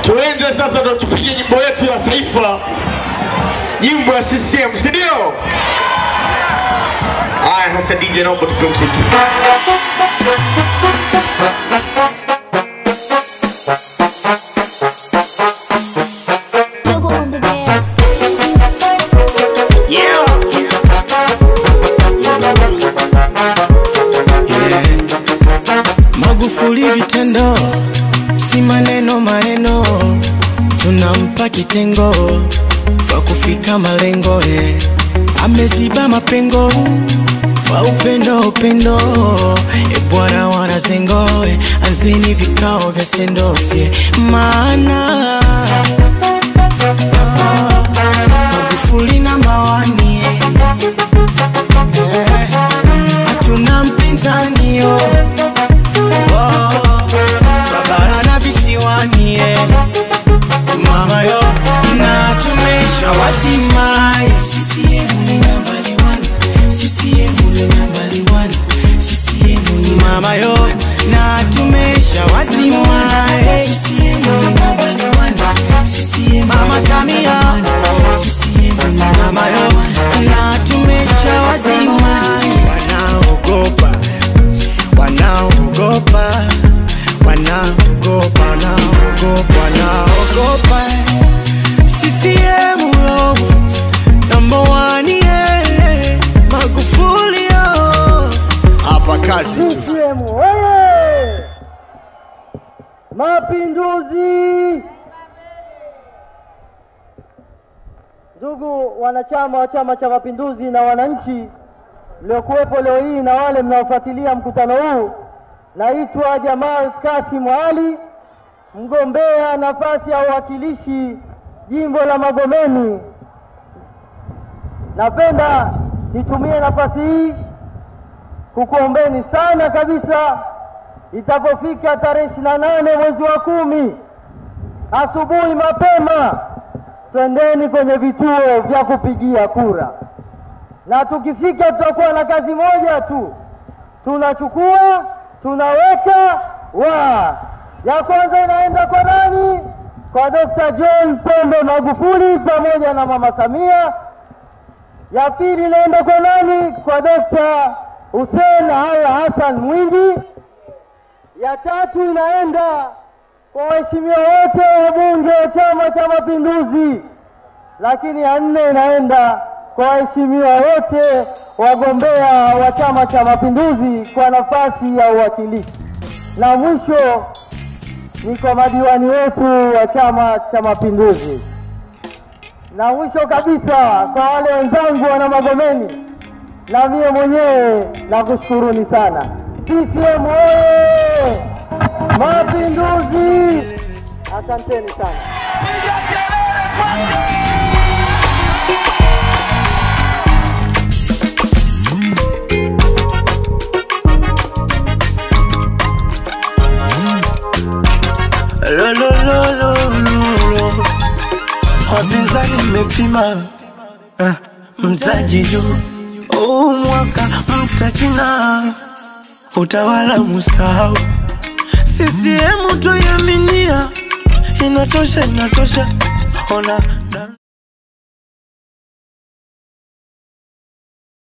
Tuende sasa ndo tupige nyimbo yetu ya taifa, nyimbo ya CCM, si ndio? Haya sasa, DJ naomba tupe mziki. Logo on the dance. Yeah. Magufuli vitendo, si maneno maneno, tunampa kitengo kwa kufika malengo eh. Ameziba mapengo kwa upendo upendo, e bwana wanazengo eh. Anzeni vikao vya sendofye maana ah, Magufuli na mawani eh, hatuna mpinzani oh. Babara na visiwani eh. Mama yo na tumesha wasimai CCM ni nambari one CCM ni nambari one CCM ni mama yo na tumesha wasimai CCM ni nambari one CCM Mama Samia CCM ni mama yo na tumesha wasimai wanaogopa wanaogopa wanaogopa wanaogopa wanaogopa CCM yo number one yeah Magufuli yo Hapa kazi tu. CCM oye! Mapinduzi! Ndugu wanachama wa Chama cha Mapinduzi na wananchi mliokuwepo leo hii na wale mnaofuatilia mkutano huu, naitwa Jamal Kasim Ali, mgombea nafasi ya uwakilishi jimbo la Magomeni. Napenda nitumie nafasi hii kukuombeni sana kabisa itapofika tarehe ishirini na nane mwezi wa kumi asubuhi mapema, twendeni kwenye vituo vya kupigia kura, na tukifika tutakuwa na kazi moja tu, tunachukua tunaweka wa ya kwanza inaenda kwa nani? Kwa Dr. John Pombe Magufuli pamoja na Mama Samia ya pili inaenda kwa nani? Kwa Dokta Hussein Haya Hassan Mwinyi. Ya tatu inaenda kwa waheshimiwa wote wabunge wa Chama cha Mapinduzi, lakini ya nne inaenda kwa waheshimiwa wote wagombea wa Chama cha Mapinduzi kwa nafasi ya uwakilishi, na mwisho ni kwa madiwani wetu wa Chama cha Mapinduzi na mwisho kabisa kwa wale wenzangu wana Magomeni, na mie mwenyewe nakushukuruni sana. CCM oye! Mapinduzi! Asanteni sana. lo lo lo lo lo lo wapinzani mmepima eh, mtaji juu huu mwaka mtachina utawala musahau CCM tuiaminia inatosha inatosha ona